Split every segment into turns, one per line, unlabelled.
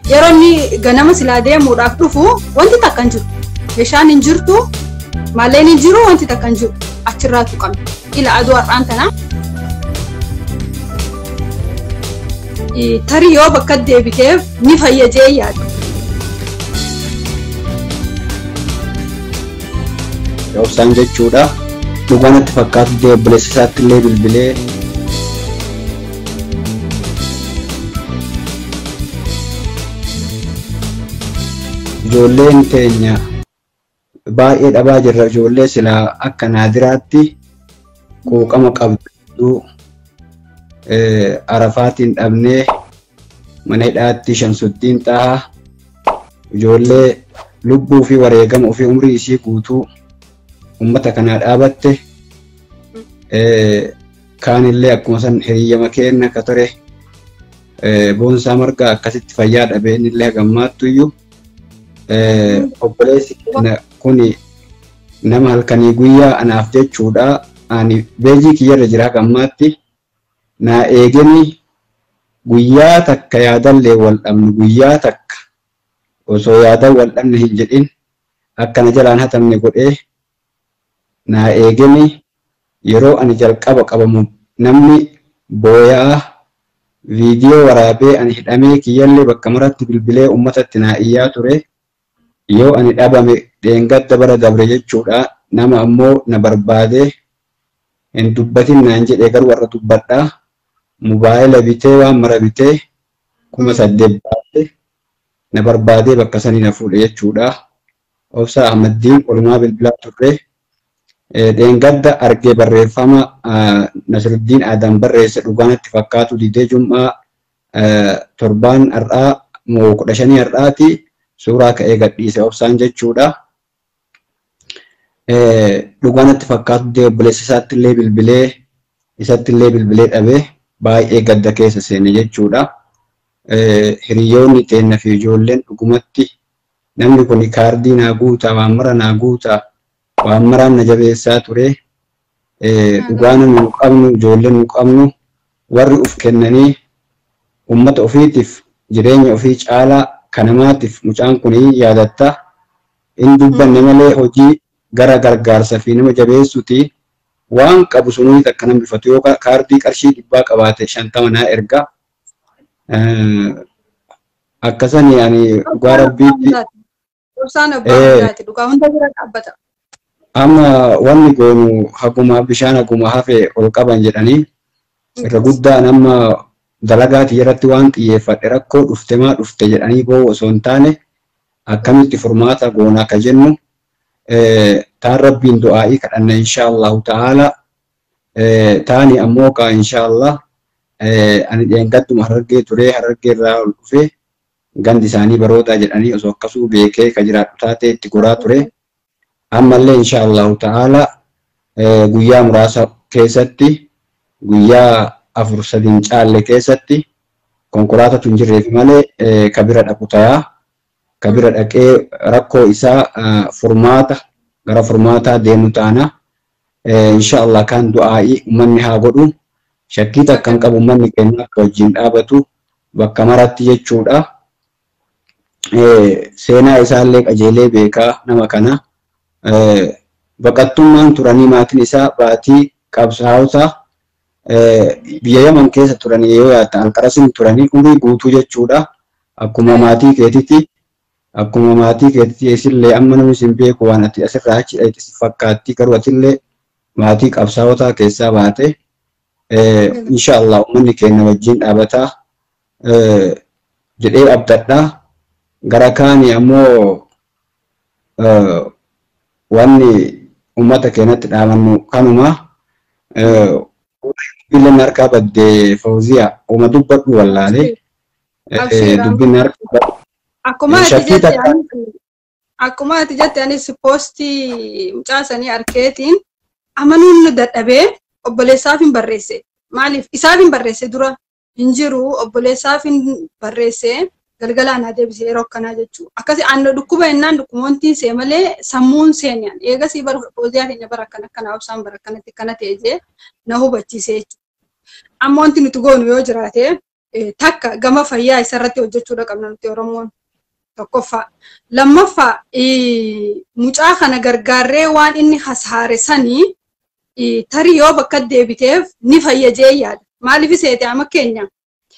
yeroo inni ganama silaa deemuudhaaf dhufu wanti takka hin jiru. Meeshaan hin jirtu maalleen hin jiru wanti takka hin jiru achirraa tuqame. Ila aduu har'aan tana. Tarii yoo bakka deebiteef ni fayyadee yaadu.
Obsaan jechuudha. Dhugaa natti fakkaatu obboleessa isaatti illee bilbilee ijoolleen teenya baay'ee dhabaa jirra ijoollee silaa akka naadiraatti quuqama qabdu arafaatiin dhabnee mana hidhaatti shamsuddiin xahaa ijoollee lubbuu fi wareegama ofii umrii isii guutuu ummata kanaa dhaabatte kaanillee akkuma san hiriyyama kenna ka ture boonsaa margaa akkasitti fayyaa dhabee innillee gammaattu iyyuu obboleessi kuni nama halkanii guyyaa anaaf jechuudha ani beejii kiyyarra jira gammaatti naa eegeni guyyaa takka yaadallee wal dhabnu guyyaa takka osoo yaadan wal dhabne hin jedhin akkana jalaan hatamne godhee naa eegeni yeroo ani jalqaba qabamu namni booyaa viidiyoo waraabee ani hidhamee kiyyallee bakka maratti bilbilee ummatatti naa iyyaa ture yoo ani dhabame dheengadda bara dabre jechuudha nama ammoo na barbaadee hin dubbatin naan jedhee garuu warra dubbadhaa mobaayila bitee waan mara bitee kuma saddeet baatee na barbaadee bakka sanii na fuudhe jechuudha. Obsa Ahmaddiin olumaa bilbilaa turre dheengadda argee barreeffama Nasiruddiin Adam barreesse dhugaanatti fakkaatu didee jum'aa torbaan har'aa moo kudha shanii har'aati suuraa ka'ee gadhiise obsaan jechuudha. Dhugaanatti fakkaatu dee obboleessa isaatti illee bilbilee isatti illee bilbilee dhabee baay'ee gadda keessa seene jechuudha. Hiriyoonni teenna fi ijoolleen dhugumatti namni kun kaardii naa guutaa waan mara naa guutaa waan maraan na jabeessaa ture. Dhugaan nu qabnu ijoolleen nu qabnu warri uf kennanii uummata ofiitiif jireenya ofii caalaa kanamaatiif mucaan kun yaadatta. Inni dubbanne malee hojii gara gargaarsa fi nama jabeessuuti. waan qabu sunii takka nama bifatu yoo kaardii qarshii dhibbaa qabaate shantama naa erga. Akkasanii ani dhugaa rabbiitti. Amma wanni goonu haguma bishaan haguma hafe ol qaban jedhanii irra guddaan amma dalagaatii irratti waan xiyyeeffadhe rakkoo dhufte maa dhufte jedhanii boo osoo hin taane akkamitti furmaata goona akka jennu taan rabbiin du'aa'ii kadhanna insha Allahu ta'ala taani ammoo kaa insha Allah ani dheengadduma harargee turee harargee irraa ol dhufee gandi isaanii baroodaa jedhanii osoo akkasuu beekee ka jiraadhu taatee itti goraa ture ammallee insha Allahu ta'ala guyyaa muraasa keessatti guyyaa afur sadiin caalle keessatti konkolaatatu hin jirreef malee ka bira dhaqu tayaa ka bira dhaqee rakkoo isaa furmaata gara furmaataa deemu taana. Insha Allah kan du'aa'ii uummanni haa godhu. Shakkii takka hin qabu uummanni keenya akka wajjin dhaabatu bakka maratti jechuudha. Seenaa isaallee qajeelee beekaa nama kana. Baqattummaan turanii maatiin isaa baatii qabsaa'ota biyya Yaman keessa turanii yoo yaadda Alqarasin turanii umurii guutuu jechuudha. Akkuma maatii keetitti akkuma maatii keetti isillee amma namni sin beeku waan ati asirraa achi dhaqi si fakkaatti garuu atillee maatii qabsaa'otaa keessaa baate insha Allah uummanni keenya wajjin dhaabataa jedhee abdadhaa gara kaanii ammoo wanni uummata keenyatti dhaabannu kanuma dubbiin harkaa baddee fawziyaa uuma dubbadhu wallaalee dubbiin harkaa
Akkuma ati jette akkuma ati jette anis poostii mucaasanii arkeetiin amanuun dadhabee obboleessaaf hin barreesse. Maaliif isaaf hin barreesse dura hin jiru obboleessaaf hin barreesse galgalaan haa deebise yeroo akkanaa jechuudha. Akkasii aannan dhukkuba jennaan dhukkuboontiin see malee sammuun seenyaan eegasii bara fooziyaa keenya bara akkana akkanaa obsaan bara akkanatti akkana ta'e jee na hubachiise jechuudha. Amma wanti nuti goonu yoo jiraate takka gama fayyaa isarratti hojjechuudha qabna nuti Oromoon tokkoffaa. Lammaffaa mucaa kana gargaarree waan inni hasaare sanii tarii yoo bakka deebiteef ni fayyajee yaada. Maaliif seete amma keenya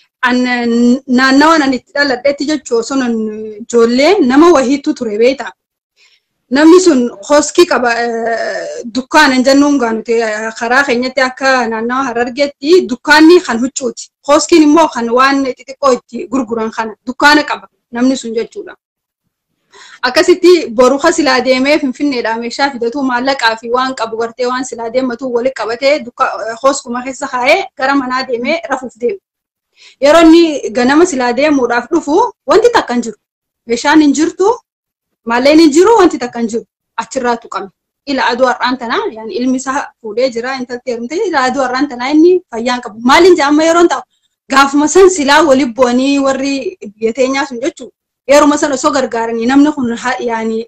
naannawa nan itti dhaladhetti jechuu osoo ijoollee nama wahiitu ture beektaa. Namni sun hoskii qaba dukkaana hin jennuun gaa nuti karaa keenyatti akka naannawa harargeetti dukkaanni kan huccuuti. Hoskiin immoo kan waan xixiqqoo itti gurguran kana dukkaana qaba namni sun jechuudha. Akkasitti boru silaa deemee finfinneedhaa meeshaa fidatu maallaqaa fi waan qabu gartee waan silaa deematu walitti qabatee hoskuma keessa kaa'ee gara manaa deemee rafuuf deema. Yeroo inni ganama silaa deemuudhaaf dhufu wanti takka hin jiru. Meeshaan hin jirtu maalleen hin jiru wanti takka hin jiru achirraa tuqame. Ila aduu har'aan tanaa yaani ilmi isaa fuudhee jira intalti heerumte ila aduu har'aan tanaa inni fayyaan qabu. Maaliin jedhama yeroo ta'u gaafuma san silaa waliin bu'anii warri biyya teenyaa sun jechuudha. Yeruma san osoo gargaaranii namni kun yaani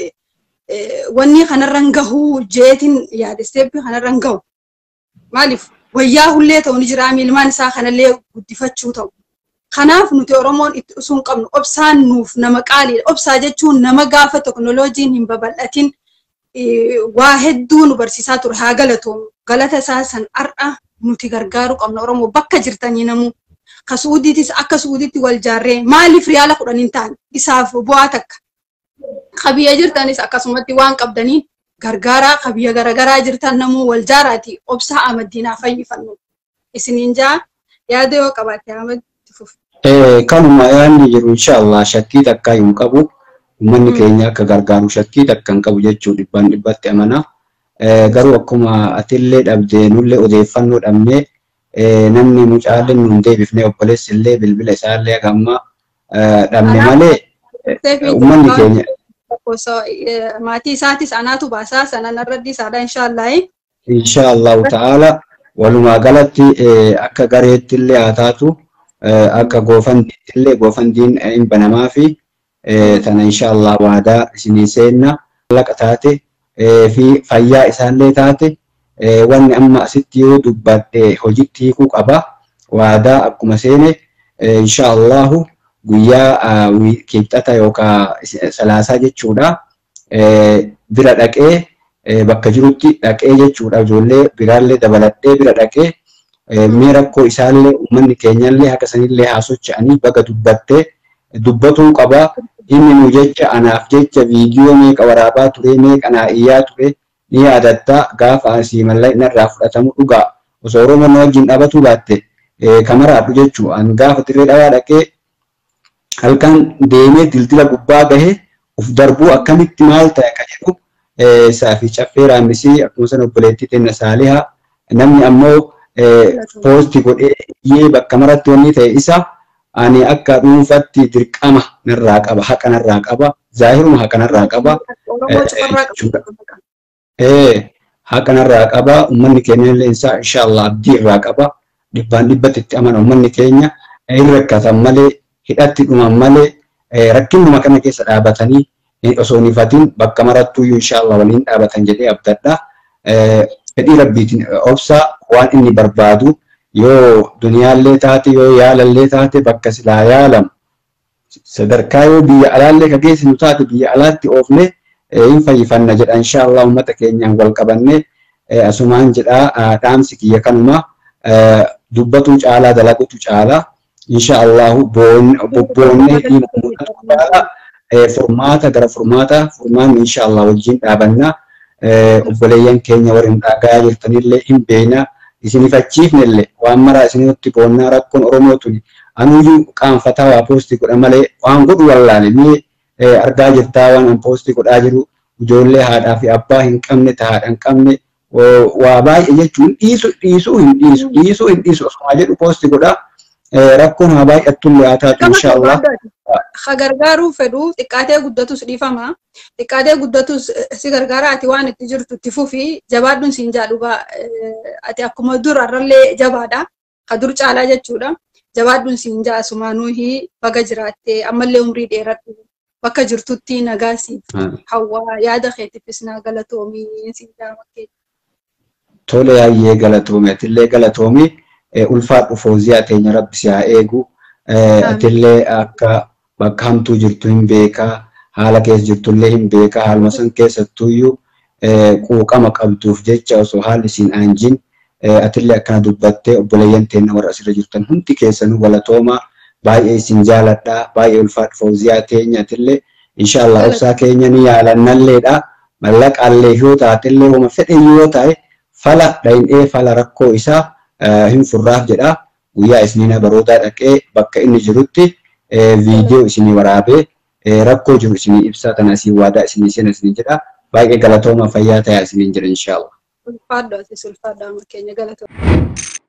wanni kanarra hin gahu jeetiin yaada isteeppii kanarra hin gahu. Maaliif wayyaa hullee ta'u ni jira ilmaan isaa kanallee guddifachuu ta'u. Kanaaf nuti Oromoon itti usuu hin qabnu obsaan nuuf nama qaaliidha. Obsaa jechuun nama gaafa teknooloojiin hin babal'atin waa hedduu nu barsiisaa ture haa galatoomu. Galata isaa san har'a nuti gargaaruu qabna Oromoo bakka jirtanii namuu. Ka Suudiitis akka Suudiitti wal jaarree maaliif riyaala kudhan hin taane isaaf bu'aa takka. Ka biyya jirtanis akkasumatti waan qabdaniin gargaaraa ka biyya garaagaraa jirtan namuu wal jaaraati obsaa amaddiinaa fayyifannu. Isiniin jaa yaada yoo qabaatte amaddi fufu.
Kanuma yaadni jiru inshaallah shakkii takkaa hin qabu. Uummanni keenya akka gargaaru shakkii takka hin qabu jechuu dhibbaan dhibbatti amana. Garuu akkuma atillee dhabdee nullee odeeffannoo dhabnee namni mucaallee nuun deebifnee obboleessi illee bilbila isaallee gamma dhabne malee uummanni keenya.
Maatii isaatis anaatu baasaa sanan irratti isaadha inshaallah.
Inshaallahu ta'ala walumaa galatti akka gareetti illee haa taatu akka goofandiitti illee goofandiin hin banamaa fi tana inshaallah waadaa isinii seenna laqa taate fi fayyaa isaallee taate wanni amma asitti yoo dubbadhe hojitti hiikuu qaba. Waadaa akkuma seene inshaallahu guyyaa kibxata yookaan salaasaa jechuudha. Bira dhaqee bakka jirutti dhaqee jechuudha. Ijoollee biraallee dabaladhee bira dhaqee mee rakkoo isaallee uummanni keenyallee akka sanillee haa socho'anii baga dubbattee dubbatuu qaba. Inni nu jecha anaaf jecha viidiyoo meeqa waraabaa ture meeqa naa iyyaa ture ni yaadatta gaafa asii mallaqni narraa fudhatamu dhugaa osoo Oromoo na wajjin dhaabatu baatte kamaraadhu jechuu an gaafa dirree dhawaa dhaqee halkan deemee dildila gubbaa gahe uf darbuu akkamitti maal ta'e ka jedhu isaa fi caffee raammisii akkuma sana obboleettii tenna saalihaa namni ammoo poosti godhee iyyee bakka maratti wanni ta'e isa ani akka dhuunfatti dirqama narraa qaba haqa narraa qaba zaahiruma haqa narraa qaba haqa narraa qaba uummanni keenya illee isaa inshaallah abdii irraa qaba dhibbaan dhibbatti itti amana uummanni keenya hin rakkatan malee hidhatti dhuman malee rakkinuma kana keessa dhaabatanii osoo hin ifatin bakka marattuyyuu inshaallah waliin dhaabatan jedhee abdadha. Fedhii rabbiitiin obsaa waan inni barbaadu yoo duniyaallee taate yoo yaalallee taate bakka silaa yaalamu sadarkaa yoo biyya alaallee ka geessinu taate biyya alaatti oofne hin fayyifanna jedha inshaallah uummata keenyaan wal qabanne asumaan jedha dhaamsi kiyya kanuma dubbatu caalaa dalagutu caalaa inshaallah bobboonnee furmaata gara furmaata furmaanni inshaallah wajjin dhaabanna obboleeyyan keenya warri dhagaa jirtanillee hin beekna isinifachiifnellee waan maraa isinitti boonnaa rakkoon oromoo tuni anuyyuu qaanfataa waa poostii godha malee waan godhu wallaale mee argaa jirtaa waan an poostii godhaa jiru ijoollee haadhaa fi abbaa hin qabne haadha hin qabne waa baay'ee jechuun dhiisu dhiisuu hin dhiisu dhiisuu hin dhiisu osuma jedhu poostii godhaa rakkoon haa baay'attullee haa taatu inshaallah.
Ha gargaaruu fedhu xiqqaatee guddatus dhiifama. Xiqqaatee guddatus si gargaara ati waan itti jirtu itti fufi jabaadhuun siin jaadhuba. Ati akkuma dur har'allee jabaadha. Ka dur caalaa jechuudha. Jabaadhuun siin jaa sumaanuuhi baga jiraattee ammallee umrii dheeradhu. Bakka jirtutti nagaa siif hawwaa yaada keetiifis naa galatoomii siin jaa
Tole yaayyee galatoomii atillee galatoomii. ulfaadhu fooziyaa teenya rabbi si haa eegu. Atillee akka bakka hamtuu jirtu hin beekaa haala keessa jirtullee hin beekaa haaluma san keessattuyyuu quuqama qabduuf jecha osoo haalli siin aanjin atillee akkana dubbattee obboleeyyan teenya warra asirra jirtan hundi keessanuu galatoomaa baay'ee isin jaaladhaa baay'ee ulfaadhu fooziyaa teenya atillee inshaallah obsaa keenya ni yaalannalleedha mallaqaallee yoo taatillee wama fedhe yoo ta'e fala dhayin'ee fala rakkoo isaa hin furraaf jedha guyyaa isniina barootaa dhaqee bakka inni jirutti viidiyoo isinii waraabee rakkoo jiru isinii ibsaa tana isin waadaa isinii sena isinii jedha baay'ee galatooma fayyaa ta'aa isiniin jedha inshaallah.
Ulfaadhu asis ulfaadhaa keenya galatooma.